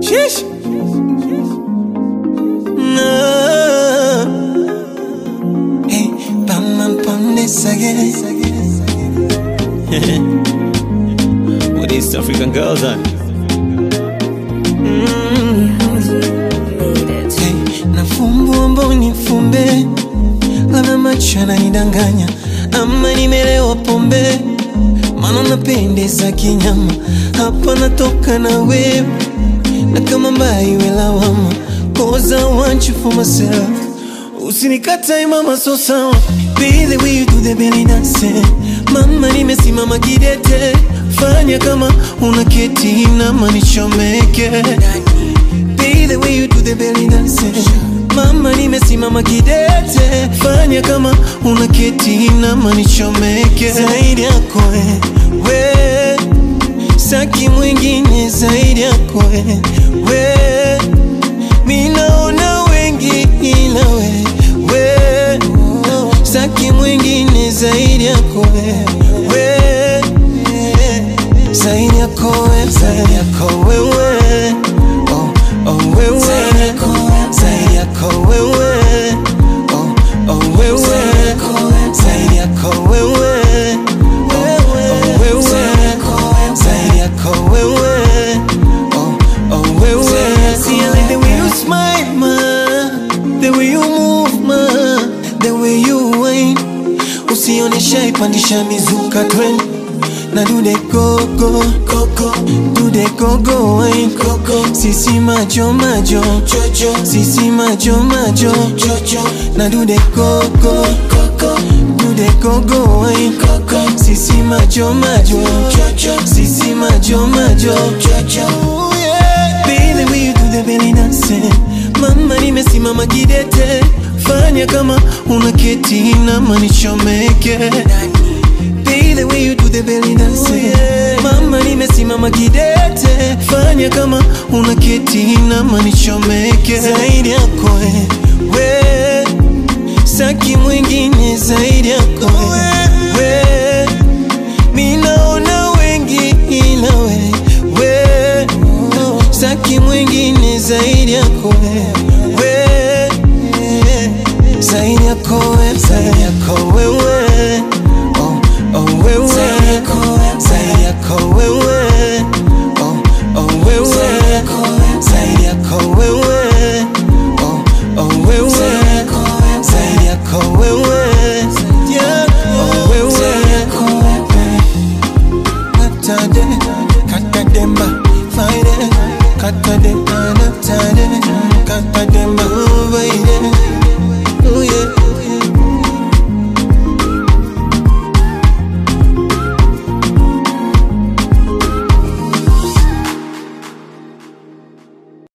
Sheesh. No. Hey, bam bam bam this again. With East African girls on. Hey, nafumbua mboni fumbe, labda macho yananidanganya ama nimelewa pombe, maana napendeza kinyama, hapa natoka na wewe na kama mbaya iwe lawama, cause I want you for myself. Usinikatae mama, so sawa, be the way you do the belly dance. Mama, nimesimama kidete, fanya kama unaketi nama nichomeke Be the way you do the belly dance Mama nimesimama kidete Fanya kama unaketi nama nichomeke Zaidi yako we, we Saki mwingine zaidi yako we, we Minaona wengi ila we, we Saki mwingine zaidi yako we, we Zaidi yako we, zaidi yako wewe oh, oh wewe Zaidi yako wewe oh, oh wewe Zaidi yako wewe oh, oh wewe Zaidi yako wewe oh, oh wewe See I like the way you smile ma The way you move ma The way you whine Usionesha ipandisha mizuka trend na do the go go go go do the go go wine go go sisi majo majo jojo sisi majo majo jojo na do the go go go go do the go go wine go go sisi majo majo jojo sisi majo majo jojo Be the way you do the belly dance Mama nimesimama kidete Fanya kama unaketi nama nichomeke Be the way you do the belly dance Mama nimesimama kidete Fanya kama unaketi nama nichomeke Zaidi yako we, we Saki mwingine zaidi yako we, we Minaona wengi ila we, we Saki mwingine zaidi yako we, we Zaidi yako we, zaidi yako wewe oh, oh wewe Zaidi yako wewe oh, oh wewe Zaidi yako wewe oh, oh wewe Zaidi yako wewe oh wewe Katade, katademba, faide, katade,